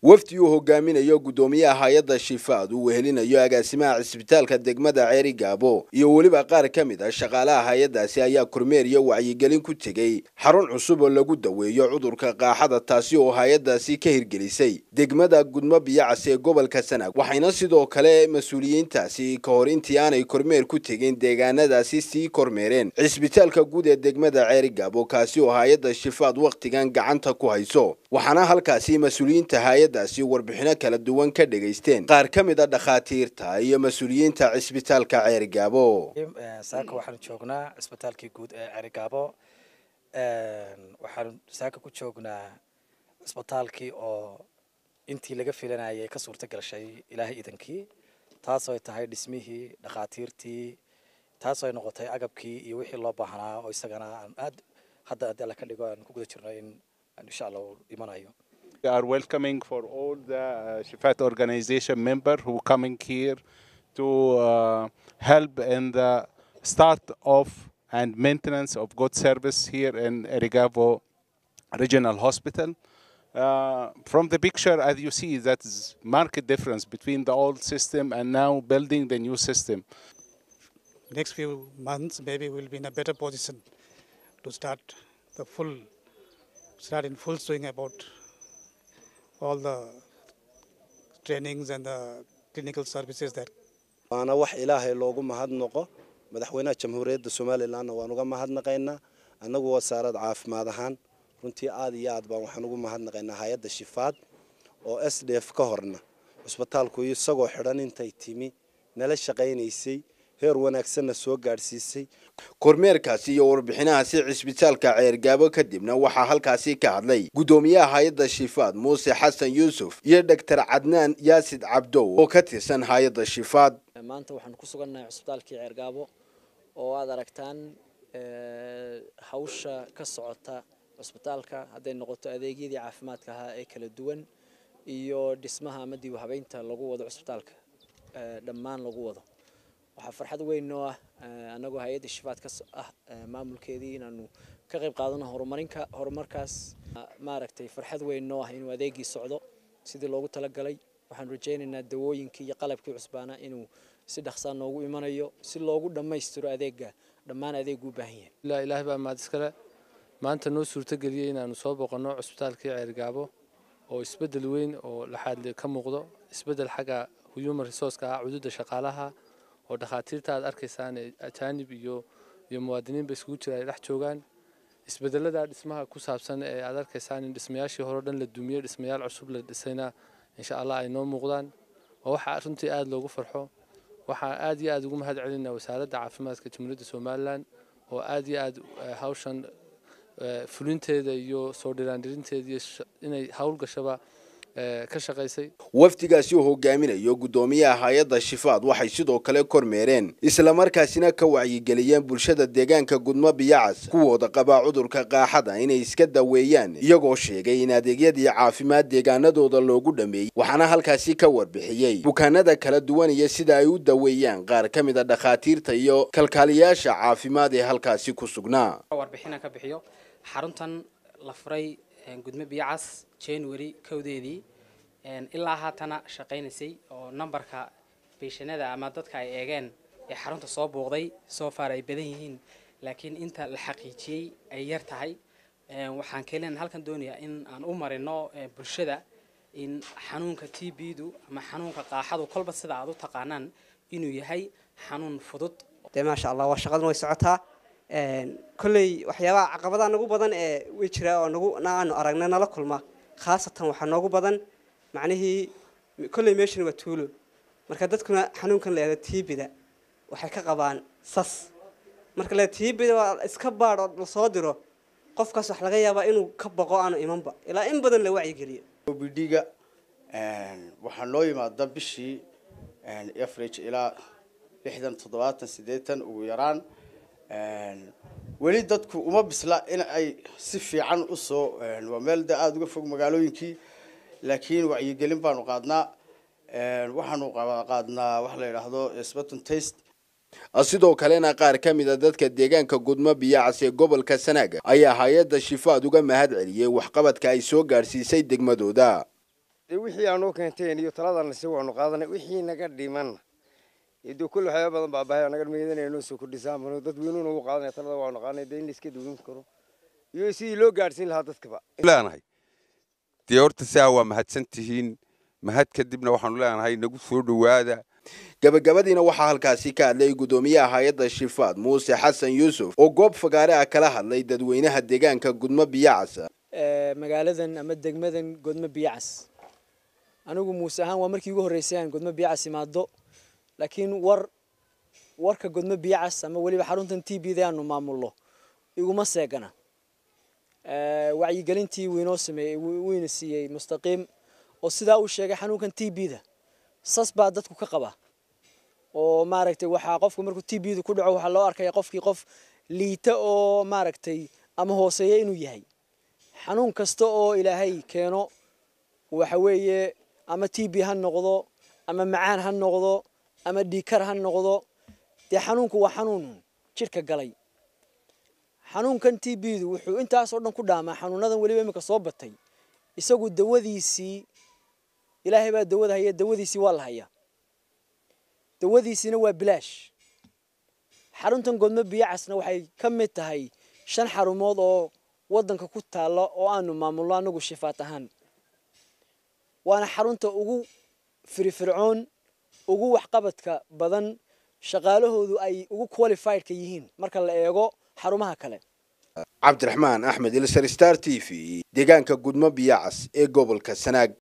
wafdi uu hogaaminayo guddoomiyaha hay-adda shifaad uu wehelinayo agaasimaha cisbitaalka degmada ceeri gaabo iyo weliba qaar ka mid a shaqaalaha hay-addaasi ayaa kormeer iyo wacyigelin ku tegey xarun cusub oo lagu daweeyo cudurka qaaxada taasi oo hay-addaasi ka hirgelisay degmada gudmo biyacas ee gobolka sanaag waxayna sidoo kale mas-uuliyiintaasi ka hor intii aanay kormeer ku tegin deegaanadaasi sii kormeereen cisbitaalka guud ee degmada ceeri gaabo kaasi oo hay-adda shifaad wakhtigan gacanta ku hayso waxaana halkaasi mas-uuliyiinta hay-addaasi warbixino kala duwan ka dhegaysteen qaar ka mid a dhakhaatiirta iyo mas-uuliyiinta cisbitaalka ceerigaabo saaka waxaanu joognaa cisbitaalkii guud ee ceerigaabo waxaanu saaka ku joognaa cisbitaalkii oo intii laga filanayay ka suurta gashay ilaahay idankii taasoo ay tahay dhismihii dhakhaatiirtii taasoo ay noqotay agabkii iyo wixii loo baahnaa oo isagana aan aad hadda haddii alla ka dhigo aan ku guda jirno in insha allah uu imanayo We are welcoming for all the uh, Shifat organization member who coming here to uh, help in the start of and maintenance of good service here in Erigavo Regional Hospital. Uh, from the picture, as you see, that is marked difference between the old system and now building the new system. Next few months, maybe we'll be in a better position to start the full, start in full swing about all the trainings and the clinical services that waana wax ilaahay loogu mahadnaqo madaxweynaha jamhuuriyadda somalilanna waan uga mahadnaqaynaa annagu wasaarad caafimaad ahaan runtii aad iyo aad baan waxaan ugu mahadnaqaynaa hay-adda shifaad oo s d f ka horna cusbitaalku isagoo xidhan intay timi nala shaqaynaysay heer wanaagsanna soo gaadhsiisay kormeerkaasi iyo warbixinahaasi cisbitaalka ceergaabo kadibna waxaa halkaasi ka hadlay guddoomiyaha hay-adda shifaad muuse xasan yuusuf iyo dhogtar cadnaan yaasid cabdow oo ka tirsan hay-adda shifaad maanta waxaan ku sugannahay cusbitaalkii ceergaabo oo aad aragtaan hawsha ka socota cusbitaalka hadday noqoto adeegyadii caafimaadka ahaa ee kala duwan iyo dhismaha ama dib u habeynta lagu wado cusbitaalka dhammaan lagu wado waxaa farxad weyn noo ah annagoo hay-adda shifaad ka ah maamulkeedii inaanu ka qayb qaadano horumarinka horumarkaas maaragtay farxad weyn noo ah inuu adeegii socdo sidii loogu talagalay waxaanu rajaynaynaa dawooyinkii iyo qalabkii cusbaana inuu si dhaqsaa noogu imanayo si loogu dhammaystiro adeega dhammaan adeegu u baahan yahay ilaa ilaahay baa mahad iskale maanta noo suurtageliyey inaanu soo boqonno cusbitaalkii ceergaabo oo isbeddel weyn oo laxaad ka muuqdo isbeddel xagga human resourceka ah cududa shaqaalaha oo dhakhaatiirta aad arkaysaan ajaanib iyo iyo muwaadiniinba isugu jira ay dhex joogaan isbedelada dhismaha ku saabsan ee aad arkaysaan in dhismayaashii hore o dhan la dumiyo dhismayaal cusub la dhisayna insha allah ay noo muuqdaan waa waxaa runtii aada loogu farxo waxaa aad iyo aada ugu mahad celinaa wasaaradda caafimaadka jamhuuriyadda somalilan oo aad iyo aada hawshan fulinteeda iyo soo dhiraandhirinteeda iyo inay hawl gashaba ka shaqaysay wafdigaasi uu hogaaminayo guddoomiyaha hay-adda shifaad waxay sidoo kale kormeereen islamarkaasina ka wacyigeliyeen bulshada deegaanka gudmo biyacas kuwooda qabaa cudurka qaaxada inay iska daweeyaan iyagoo sheegay in adeegyadii caafimaad deegaanadooda loogu dhameeyey waxaana halkaasi ka warbixiyey bukaanada kala duwan iyo sida ay u daweeyaan qaar ka mid a dhakhaatiirta iyo kalkaaliyaasha caafimaad ee halkaasi ku sugnaa warbixina ka bixiyo xaruntan la furay gudmo biyacas january kowdeedii ilaa haatana shaqaynaysay oo nambarka beeshanada ama dadka ay eegeen ee xarunta soo booqday soo faar ay badan yihiin laakiin inta la xaqiijiyey ay yar tahay waxaan kelen halkan doonayaa in aan u marino bulshada in xanuunka t b du ama xanuunka qaaxadu kolba sida aad u taqaanaan inuu yahay xanuun fudud dee maasha allah waa shaqaduna way socotaa kolley waxyaabaha caqabadaha nagu badan ee way jiraa oo nagu aanu aragna nala kulma khaasatan waxaa noogu badan macnihii kolley meeshan waa tuulo marka dadkuna xanuunkan la yahda tiibida waxay ka qabaan sas marka la tiibida waa iska baadh oo lasoo diro qofkaas wax laga yaabaa inuu ka boqo aanu imanba ilaa in badan la wacyigeliyo bidhiga waxaa noo yimaada bishii average ilaa lixdan toddobaatan siddeetan ugu yaraan weli dadku uma bisla in ay si fiican usoo waa meel de aada uga fog magaalooyinkii laakiin wacyigelin baanu qaadnaa waxaanu qaadnaa waxa la yidhaahdo sbaton taste sidoo kalena qaar ka mid a dadka deegaanka gudmo biyacas ee gobolka sanaaga ayaa hay-adda shifaad uga mahad celiyey waxqabadka ay soo gaadhsiisay degmadooda dee wixii aanoo keenteen iyo taladan si waanu qaadanay wixii naga dhimanna dee kulle waxyaaba badan baa bahay naga meedanaya noo soo kordhisaan bano dad weynuuna ugu qaadanaya talada waanu qaadnay dee in la iska duwin karo iyo sidii loo gaadhsiin lahaa dadkaba leenahay dee horta saa waa mahadsan tihiin mahad kadibna waxaanu leenahay nagu soo dhowaada gabagabadiina waxaa halkaasi ka hadlay guddoomiyaha hay-adda shifaad muuse xasan yuusuf oo goob fagaare ah kala hadlay dadweynaha deegaanka gudmo biyacasa magaaladan ama degmadan godmo biyacas anigu muuse ahaan waa markii ugu horreysay aan godmo biyacas imaado laakiin war warka godmo biyacas ama weliba xaruntan t b da aanu maamulno iguma seegana wacyigelintii wiinoo sameeyey wiina siiyey mustaqiim oo sidaa uu sheegay xanuunkan t b da sas baa dadku ka qaba oo maaragtay waxaa qofku markuu t b da ku dhaco waxaa loo arkaya qofkii qof liita oo maaragtay ama hooseeya inuu yahay xanuun kasta oo ilaahay keeno waxa weeye ama t b ha noqdo ama macaan ha noqdo ama dhiikar ha noqdo dee xanuunku waa xanuun jidhka galay xanuunkan t b du wuxuu intaasoo dhan ku dhaamaa xanuunadan weliba iminka soo batay isagu dawadiisii ilaahay baa dawada haya dawadiisii waa la hayaa dawadiisiina waa bilaash xaruntan godmo biyacasna waxay ka mid tahay shan xarumood oo waddanka ku taalla oo aanu maamulno anagu shifaat ahaan waana xarunta ugu firifircoon ugu waxqabadka badan shaqaalahoodu ay ugu qualifiedka yihiin marka la eego xarumaha kale cabdiraxmaan axmed ilsar star t v deegaanka gudmo biyacas ee gobolka sanaag